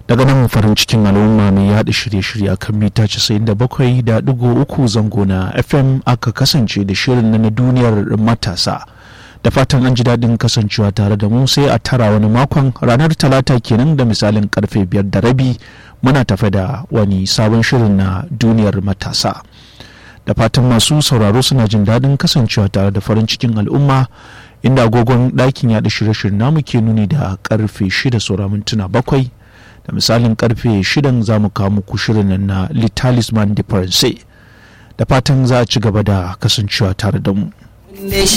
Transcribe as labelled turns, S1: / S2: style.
S1: daga nan farin cikin al'umma mai yaɗa shirye-shirye a kan mita 97.3 zango na fm aka kasance da shirin na duniyar matasa da fatan an ji daɗin kasancewa tare da mu sai a tara wani makon ranar talata kenan da misalin karfe biyar da rabi muna tafe da wani sabon shirin na duniyar matasa da fatan masu sauraro suna jin daɗin kasancewa tare da farin cikin al'umma inda agogon ɗakin yaɗa shirye-shiryen namu ke nuni da karfe shida saura mintuna bakwai da misalin karfe shidan za mu kawo muku shirin na litalisman de da fatan za a ci gaba da kasancewa tare da mu